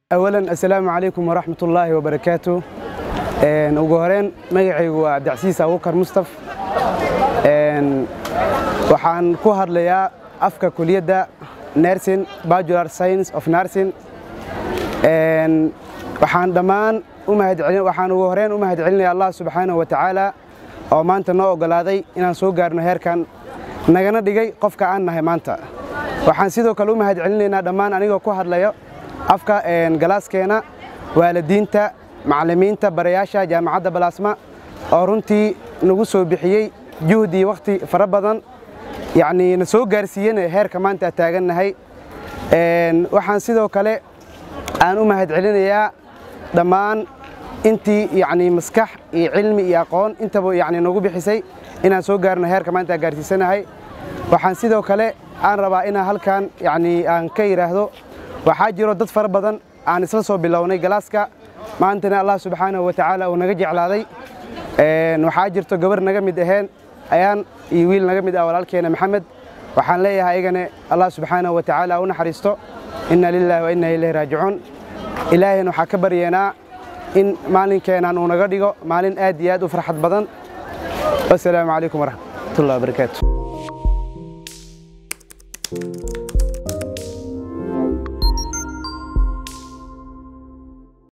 awalan assalaamu calaykum waraxmat ullaahi wabarakaatu ugu horeyn magacaygu waa cabdicasiis abubakar mustaf waxaan ku hadlayaa afka kuliyadda nursing bacular science of nursing waxaan dhammaan waxaan ugu horeyn u mahadcelinaya allah subxaanahu wa tacaala oo maanta noo oggolaaday inaan soo gaarno heerkan nagana dhigay qofka aan nahay maanta waxaan sidoo kale u mahadcelinaynaa dhammaan anigoo ku hadlayo afka galaaskeena waalidiinta macallimiinta barayaasha jaamacadda balaasma oo runtii nagu soo bixiyey juhdii wakhti fara badan yacnii na soo gaarsiiyena heerka maanta taagannahay waxaan sidoo kale aan u mahadcelinayaa dhammaan intii yacnii maskax iyo cilmi iyo aqoon intaba yacnii nagu bixisay inaan soo gaarno heerka maanta gaarsiisanahay waxaan sidoo kale aan rabaa inaan halkan yacnii aan ka yidhaahdo waxaa jiro dad fara badan aan isla soo bilownay galaaska maantana allah subxaanahu wa tacaala uu naga jeclaaday waxaa jirto gabar naga mid aheen ayaan iyo wiil naga mid ah walaalkeena maxamed waxaan leeyahay ayagane allah subxaanahu wa tacaala u naxariisto inna lillahi wa inna ilayhi raajicuun ilaahayna waxaa ka baryeenaa in maalinkeenan uu naga dhigo maalin aad iyo aad u farxad badan wasalaamu calaykum waraxmatullahi wabarakaatu